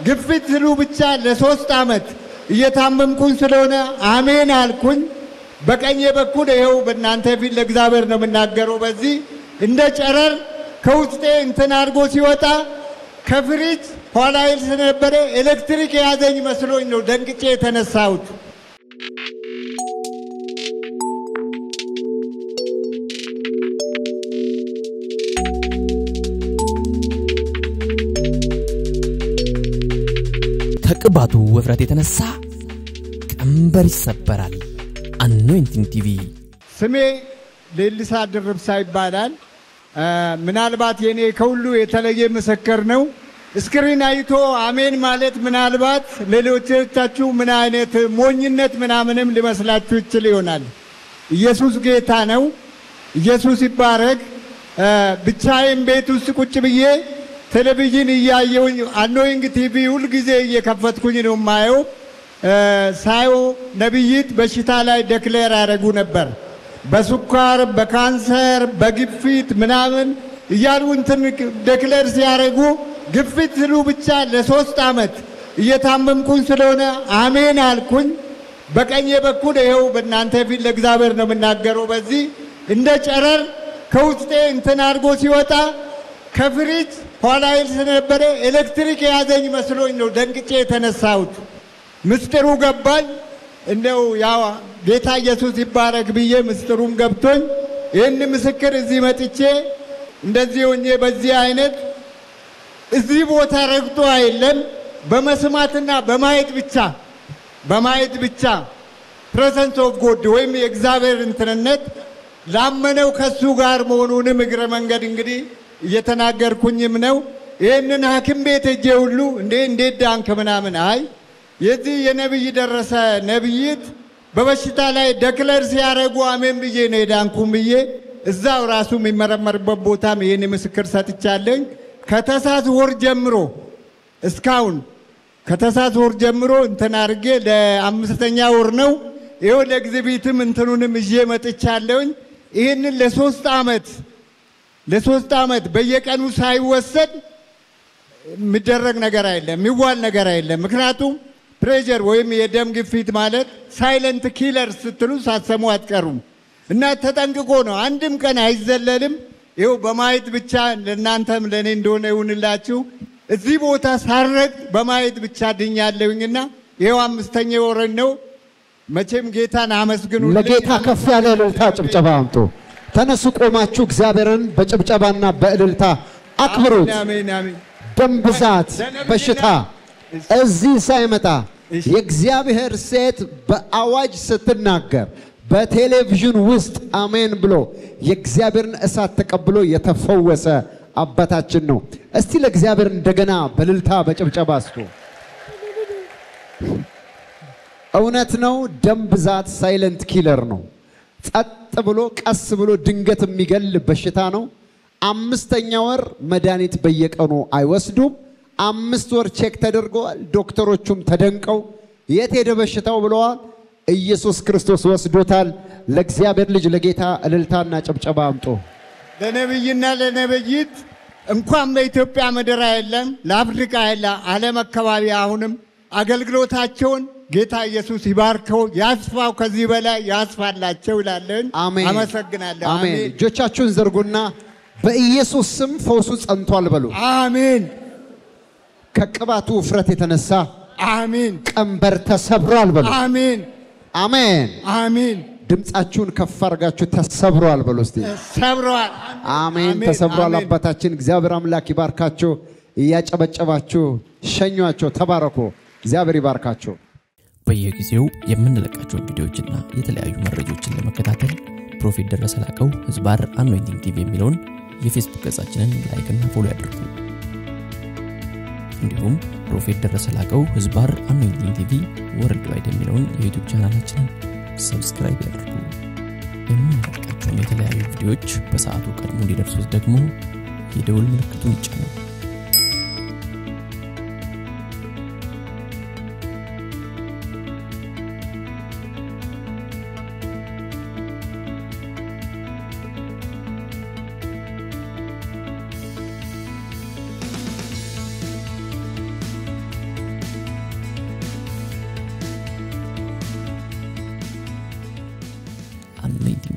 ግፊት ስሉ ብቻ ለሶስት ዓመት እየታመምኩኝ ስለሆነ አሜን አልኩኝ። በቀኝ በኩል ይኸው በእናንተ ፊት ለእግዚአብሔር ነው የምናገረው። በዚህ እንደ ጨረር ከውስጤ እንትን አድርጎ ሲወጣ ከፍሪጅ ኋላ ይል ስለነበረ ኤሌክትሪክ የያዘኝ መስሎኝ ነው ደንግጬ የተነሳሁት። ከቅባቱ ውፍረት የተነሳ ቀንበር ይሰበራል። አኖይንቲንግ ቲቪ ስሜ ሌሊሳ ድርብሳ ይባላል። እ፣ ምናልባት የኔ ከሁሉ የተለየ ምስክር ነው። ስክሪን አይቶ አሜን ማለት ምናልባት ሌሎቻችሁ ምን አይነት ሞኝነት ምናምንም ሊመስላችሁ ይችል ይሆናል። ኢየሱስ ጌታ ነው። ኢየሱስ ይባረክ። እ፣ ብቻዬን ቤት ውስጥ ቁጭ ብዬ ቴሌቪዥን እያየውኝ አኖይንግ ቲቪ ሁልጊዜ እየከፈትኩኝ ነው የማየው። እ፣ ሳየው ነቢይት በሽታ ላይ ደክሌር ያደረጉ ነበር። በስኳር፣ በካንሰር፣ በግፊት ምናምን እያሉ እንትን ደክሌር ሲያደርጉ ግፊት ስሉ ብቻ ለሶስት ዓመት እየታመምኩኝ ስለሆነ አሜን አልኩኝ። በቀኝ በኩል ይኸው በእናንተ ፊት ለእግዚአብሔር ነው የምናገረው። በዚህ እንደ ጨረር ከውስጤ እንትን አድርጎ ሲወጣ ከፍሪጅ ኋላ ይል ስለነበረ ኤሌክትሪክ የያዘኝ መስሎኝ ነው ደንግጬ የተነሳሁት። ምስጢሩ ገባኝ። እንደው ያው ጌታ ኢየሱስ ይባረክ ብዬ ምስጢሩም ገብቶኝ ይህን ምስክር እዚህ መጥቼ እንደዚህ ሆኜ በዚህ አይነት እዚህ ቦታ ረግጦ አይደለም በመስማትና በማየት ብቻ በማየት ብቻ ፕሬዘንስ ኦፍ ጎድ ወይም የእግዚአብሔር እንትንነት ላመነው ከሱ ጋር መሆኑንም እግረ መንገድ እንግዲህ እየተናገርኩኝም ነው። ይህንን ሐኪም ቤት ሄጄ ሁሉ እንዴ እንዴት ዳንክ ምናምን አይ የዚህ የነቢይ ደረሰ ነቢይት በበሽታ ላይ ደክለር ሲያደርጉ አሜን ብዬ ነው የዳንኩም ብዬ እዛው ራሱ የሚመረመርበት ቦታም ይህን ምስክር ሰጥቻለኝ። ከተሳስ ወር ጀምሮ እስካሁን ከተሳስ ወር ጀምሮ እንትን አድርጌ ለአምስተኛ ወር ነው። ይኸው ለኤግዚቢትም እንትኑንም ይዤ መጥቻለሁኝ። ይህንን ለሶስት ዓመት ለሶስት ዓመት በየቀኑ ሳይወሰድ የሚደረግ ነገር አይደለም፣ የሚዋል ነገር አይደለም። ምክንያቱም ፕሬዠር ወይም የደም ግፊት ማለት ሳይለንት ኪለር ስትሉ ሳትሰሙ አትቀሩም እና ተጠንቅቆ ነው። አንድም ቀን አይዘለልም። ይኸው በማየት ብቻ ለእናንተም ለእኔ እንደሆነ ይሁንላችሁ። እዚህ ቦታ ሳረግ በማየት ብቻ ድኛለሁኝና ይኸው አምስተኛ ወረን ነው። መቼም ጌታን አመስግኑ። ለጌታ ከፍ ያለ እልልታ ጭብጨባ አምጡ። ተነሱ፣ ቆማችሁ እግዚአብሔርን በጭብጨባና በእልልታ አክብሩት። አሜን አሜን። ደም ብዛት በሽታ እዚህ ሳይመጣ የእግዚአብሔር ሴት በአዋጅ ስትናገር በቴሌቪዥን ውስጥ አሜን ብሎ የእግዚአብሔርን እሳት ተቀብሎ የተፈወሰ አባታችን ነው። እስቲ ለእግዚአብሔር እንደገና በእልልታ በጭብጨባ እስቱ። እውነት ነው። ደም ብዛት ሳይለንት ኪለር ነው። ጸጥ ብሎ ቀስ ብሎ ድንገት የሚገል በሽታ ነው። አምስተኛ ወር መድኃኒት በየቀኑ አይወስዱም። አምስት ወር ቼክ ተደርገዋል። ዶክተሮቹም ተደንቀው የት ሄደ በሽታው ብለዋል። ኢየሱስ ክርስቶስ ወስዶታል። ለእግዚአብሔር ልጅ ለጌታ እልልታና ጭብጨባ አምጦ ለነብይና ለነብይት እንኳን በኢትዮጵያ ምድር የለም ለአፍሪካ የለ ዓለም አካባቢ አሁንም አገልግሎታቸውን ጌታ ኢየሱስ ይባርከው፣ ያስፋው፣ ከዚህ በላይ ያስፋላቸው ይላለን። አሜን። አመሰግናለሁ። አሜን። አሜን እጆቻችሁን ዘርጉና በኢየሱስ ስም ፈውሱ ጸንቷል በሉ። አሜን ከቅባቱ ውፍረት የተነሳ አሜን ቀንበር ተሰብሯል በሉ። አሜን አሜን። አሜን። ድምፃችሁን ከፍ አድርጋችሁ ተሰብሯል በሉ እስቲ። ሰብረዋል። አሜን። ተሰብሯል። አባታችን እግዚአብሔር አምላክ ይባርካችሁ። እያጨበጨባችሁ ሸኟቸው። ተባረኩ። እግዚአብሔር ይባርካችሁ። በየጊዜው የምንለቃቸውን ቪዲዮዎችና የተለያዩ መረጃዎችን ለመከታተል ፕሮፌት ደረሰ ላቀው ህዝባር አኖይንቲንግ ቲቪ የሚለውን የፌስቡክ ገጻችንን ላይክና ፎሎ ያድርጉ። እንዲሁም ፕሮፌት ደረሰ ላቀው ህዝባር አኖይንቲንግ ቲቪ ወርልድ ዋይድ የሚለውን የዩቱብ ቻናላችንን ሰብስክራይብ ያድርጉ። የምንለቃቸውን የተለያዩ ቪዲዮዎች በሰዓቱ ቀድሞ እንዲደርሱት ደግሞ የደውል ምልክቱን ይጫኑ። አኖይንቲንግ